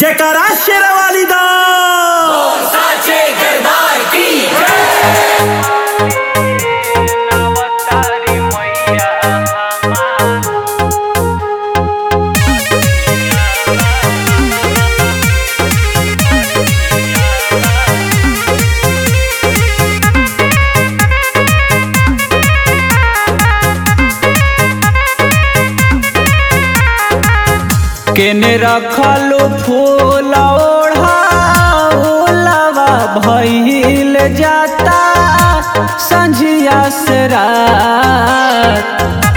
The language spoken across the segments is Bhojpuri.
जयकारा शेरावाली दा साचे दरबार की केने रखलू फूल ओढ़ा ओलवा भइल जाता संझिया से रात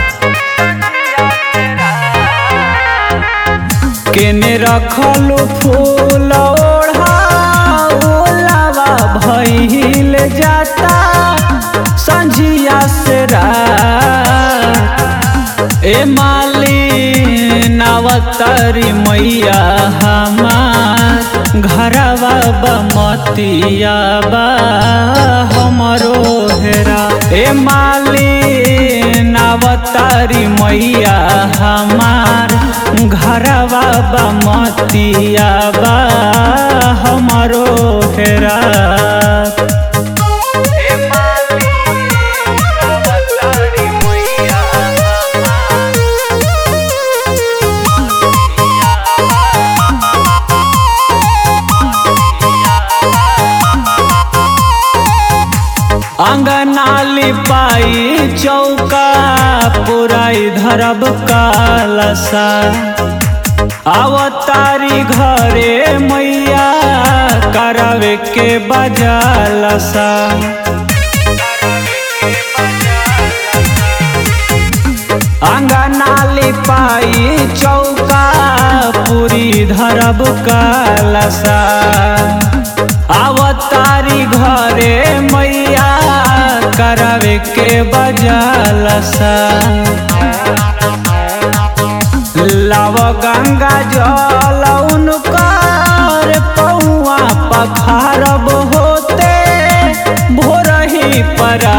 केने रखलू फूल ओढ़ा ओलवा भइल जाता संझिया से रात ए माली नवतरी मैया हमार घरवा बमतिया बा हमरो हेरा ए माली नवतरी मैया हमार घरवा बमतिया बा हमरो हेरा ए माली नवतरी मैया अंगनाली पाई चौका पुराई धरब कालसा अवतारी घरे मैया करावे के बजालसा अंगनाली पाई चौका पूरी धरब कालसा अवतारी घरे मैया करावे के बजालसा लव गंगा जल उनकर पौआ पखारब होते भोरही परा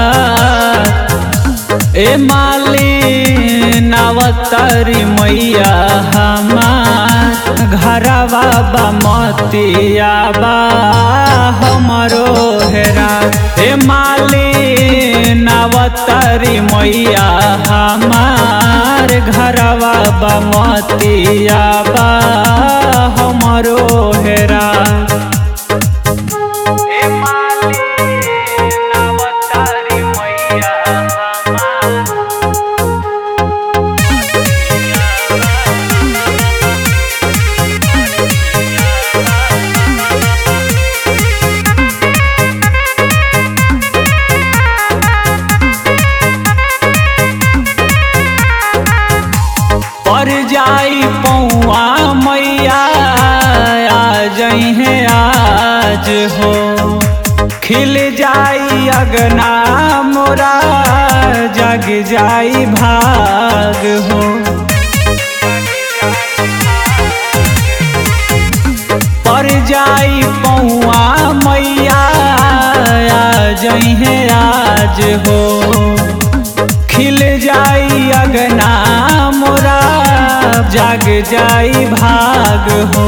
ए माली नवतरी मैया हमार घरवा बमतिया बा हमरो हेरा ए माली नवतरी मैया हमार घरवा बमतिया बा हमरो हेरा ए माली नवतरी मैया हमार पर जाई पौआ मैया आ जई है आज हो खिल जाई अगना मोरा जग जाई भाग हो पर जाई पौआ मैया आ जई है आज हो खिल जाई अगना मोरा जाग जाई भाग हो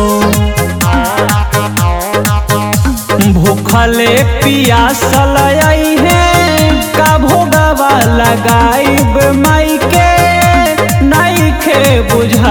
भूखले पियासल आई है का भोगवा लगाइब माई के नहीं खे बुझा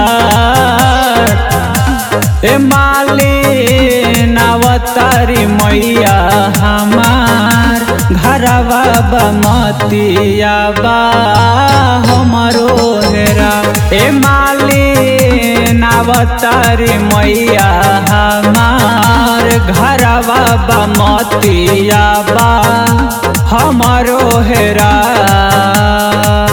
ए माली नवतारी मैया हमार घरवा बमतिया बा हमरो हेरा ए माली नवतारी मैया हमार घरवा बमतिया बा हमरो हेरा